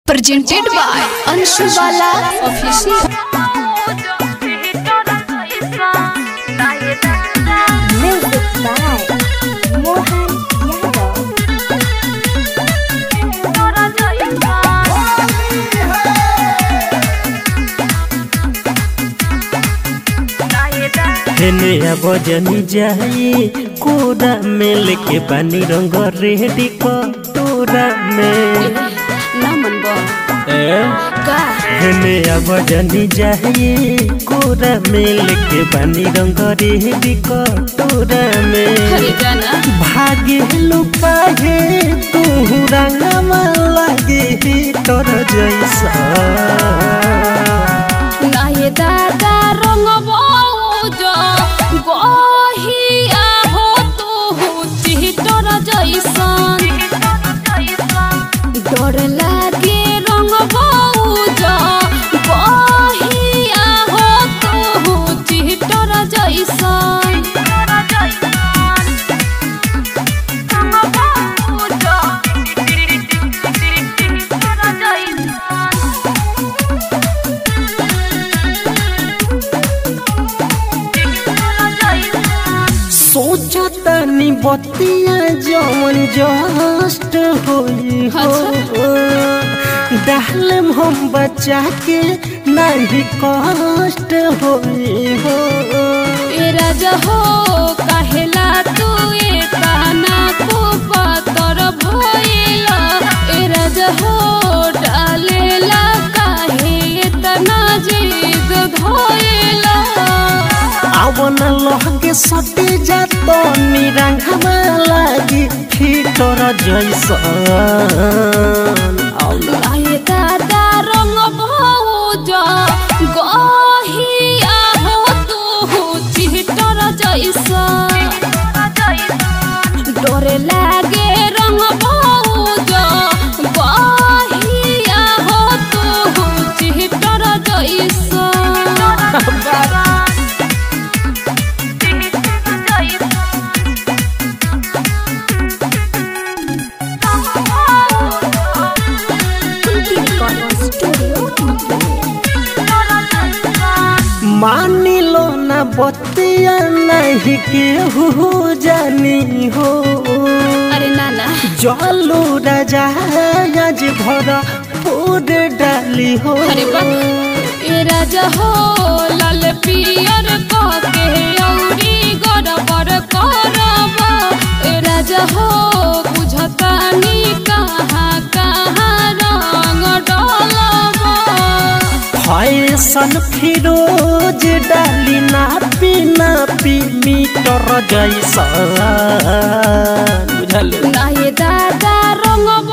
presented by Anshu Bala Official. Music by Mohan Yadav. हेने अब जनी जाई कोरा में लेके पानी रंग रेडी कटोरा में ना मन बा ए? का हेने अब जनी जाई कोरा में लेके पानी रंग रेडी कटोरा में हरे जाना भागे लुकाहे तू रंगमा लागे तोर जैसा ना ये दादा रंग बहुज गहिया हो तू चितोर जैसन डर लागे रंग बहुज गहिया हो तू चितोर जैसन सोचतनी बतिया जवन जस्ट होई हो डालम हम बच्चा के नहीं कष्ट होई हो ए राजा हो काहेला तू ए ताना को पातर भइला ए राजा हो डालेला काहे इतना जिद धइला आवन लहगे सटे जातो निरंगमा लागी फिटर जैसन आउला आए दादा रंग भौज गहिया हो तू चितर जैसा डरे लागे रंग भौज गहिया हो तू चितर जैसा मानी लो ना बतिया नहीं केहू जानी हो अरे नाना जलू राजा आज भर फूड डाली हो अरे बा ए राजा हो लाल पियर के औरी गड़बड़ करब ए राजा हो बुझतानी कहाँ कहाँ रंग डलब फैशन फिरोज डाली ना पीना पी मीटर जैसा बुझल ना ये दादा रंग